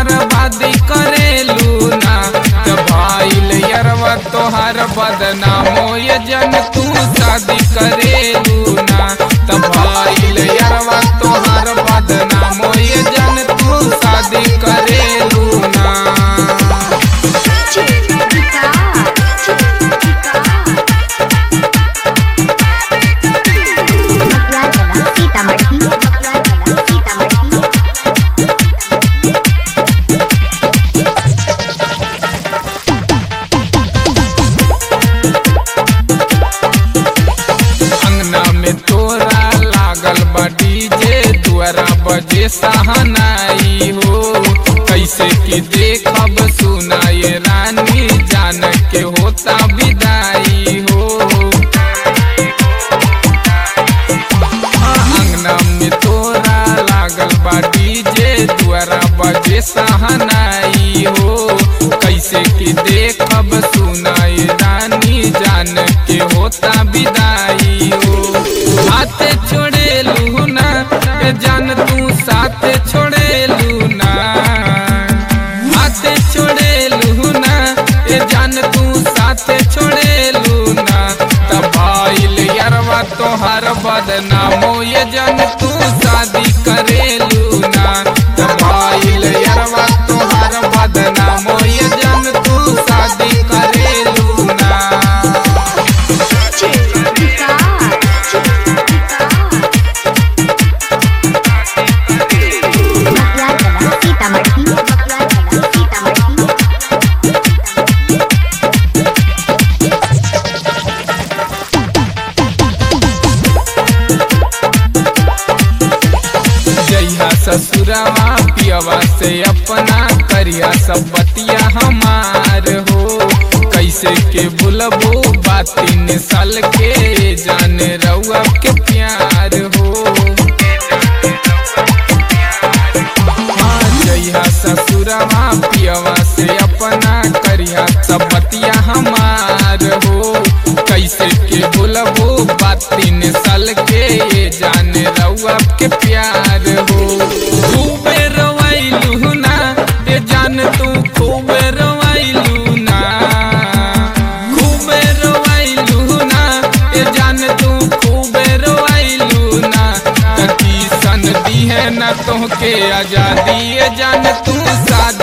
बर्बादी करेलू ना तो भाईल यरवा तोहार बदनामो ये जन तू शादी करेलू ना तो भाईल यरवा तोहार बदनामो ये जन तू शादी करेलू ना मकवानवा सीतामढ़ी मकवानवा सीतामढ़ी अंगना में तोरा लागल बा डीजे दुआरा बजे सहनाई हो कैसे कि देखब सुनाए रानी जान के होता विदाई हो अंगना में तोरा लागल बा डीजे दुआरा बजे सहनाई हो कैसे कि देखब सुनाए रानी जान के होता विदाई हो साथ छोड़े ना ए जान तू साथ छोड़े ना हाथ छोड़े ना ए जान तू साथ छोड़े ना तब भाईल यरवा तोहर बदनामो ये जान तू शादी करेलू ना तब भाईल यरवा तोहर बदनामो ये जान तू शादी करेलू ना मकवानवा सीतामढ़ी मकवानवा सीतामढ़ी जइहा ससुरवा पियवा से अपना करिया सब बतिया हमार हो कैसे के भूलबो बात तीन साल के जाने रउआ के प्यार हो हाँ, जइहा ससुरवा पियवा से अपना करिया सब बतिया हमार हो कैसे के भूलबो बात तीन साल के ये जाने रउआ के प्यार हो खूबे रवाइलू ना ये जान तू खूबे रवाइलू ना खूबे रवाइलू ना ये जान तू खूबे रवाइलू ना तकी सन दी है ना तोहके आजादी ये जान तू शादी